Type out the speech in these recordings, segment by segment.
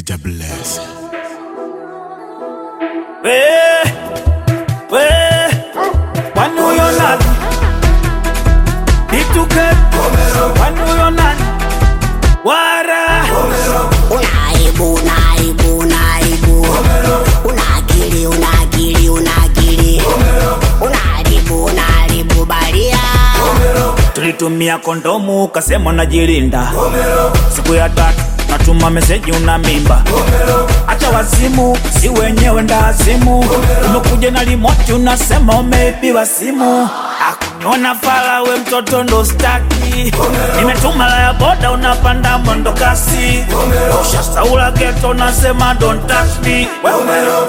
DJ Bless. We, we, kwani huyo nani? Ituke, kwani huyo nani? Wara, Unaibu, unaibu, unaibu. Una akili, una akili, una akili. Unaharibu, unaharibu baria. tulitumia kondomu kasema najilinda. Siku ya tatu natuma meseji una mimba. Acha wazimu, si wenyewe ndazimu. Umekuja na limoti unasema umeibiwa simu. Akuniona fala we mtoto ndo staki. Nimetuma la ya boda unapanda mwendo kasi. Ushasaula geto unasema don't touch me. Wewe wewe.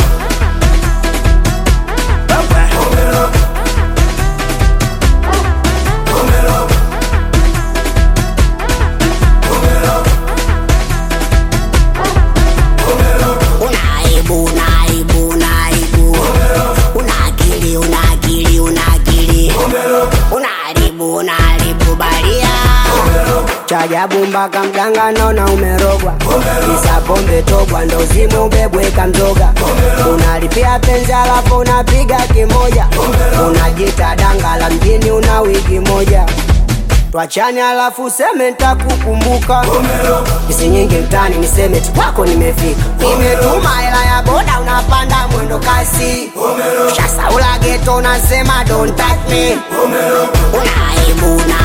Unaibu, unaibu, unaibu. Una akili, una akili, una akili. Unaharibu, unaharibu baria. Chajabu mpaka mganga naona umerogwa, kisa pombe togwa, ndo zimu ubebweka mzoga. Unalipia penzi alafu unapiga kimoja, unajita danga la mjini, una wiki moja twachane alafu seme ntakukumbuka kisi nyingi mtani niseme tu kwako nimefika nimetuma hela ya boda unapanda mwendo kasi shasaula geto unasema don't touch me unaibu una